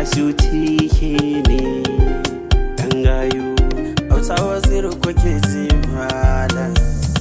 asuti ke ne ɗan gayu Hausa waziri kuke ji malam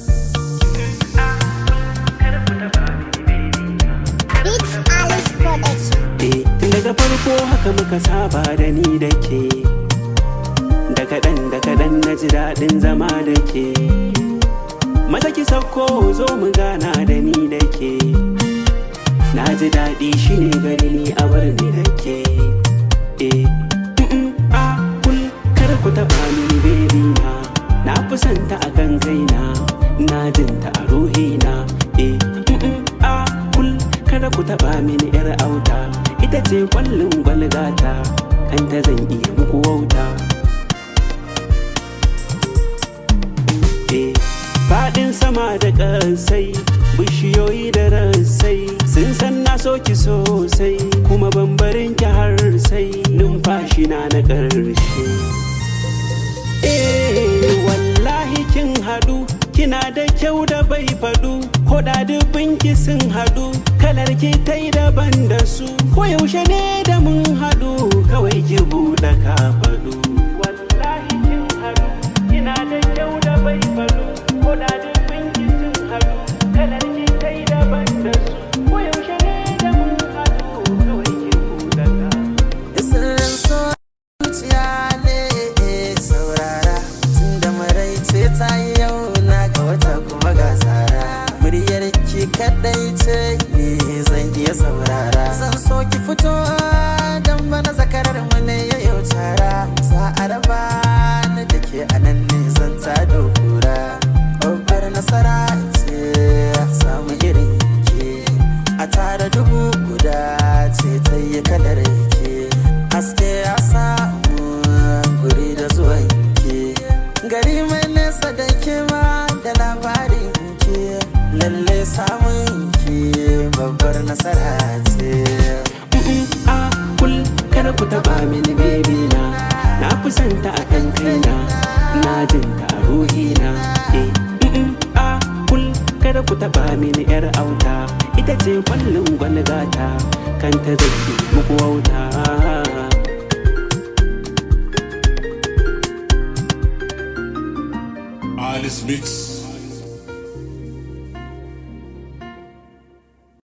Big Alice Production. Eh, tun daga farko haka muka saba da ni da ke da kaɗan da kaɗan na ji daɗin zama da ke maza ki sauko zo mu gana da ni da ke na ji daɗi shi ne gari ni a bar ni da ke eh mm-mm, a kul kar ku taɓa mini bebi na na fi santa a kan kaina na jinta a ruhina eh mm-mm, a kul kada ku taɓa mini yar auta ita ce kwallon gwalgata kanta zan iya muku wauta eh faɗin sama da ƙasai bishiyoyi da rassai sun san na so ki sosai kuma bambarin ki har sai numfashi na na ƙarshe eh wallahi kin haɗu kina da kyau da bai faɗu ko da ki sun haɗu kalar ki ta yi daban da su ko yaushe ne da mun haɗu kawai ki buɗe ka faɗu wallahi kin haɗu kina da kyau da bai faɗu ko da ki sun haɗu kalar ki ta yi daban da su ko yaushe ne da mun haɗu kawai ki buɗe ka Sirrin so zuciya ne saurara tun da maraice ta yi yau na ga wata kuma ga tsara muryar ki kadai ce ne zan iya saurara zan so ki fito dan bana zakarar mu ne ya yau tara za a raba ni da ke anan ne zan ta dokura babbar nasara ce samu irin ke a tara dubu guda ce ta yi kalar ke haske ya samu guri da zuwan ke gari mai nesa da ke ma da labarin ke lalle samun ke babbar nasara ce Mm-mm, a kul kada ku taba mini baby na na fi santa a kan kaina na jinta a ruhina eh mm-mm, a kul kada ku taba mini yar auta ita ce kwallon gwalgata kanta zai muku wauta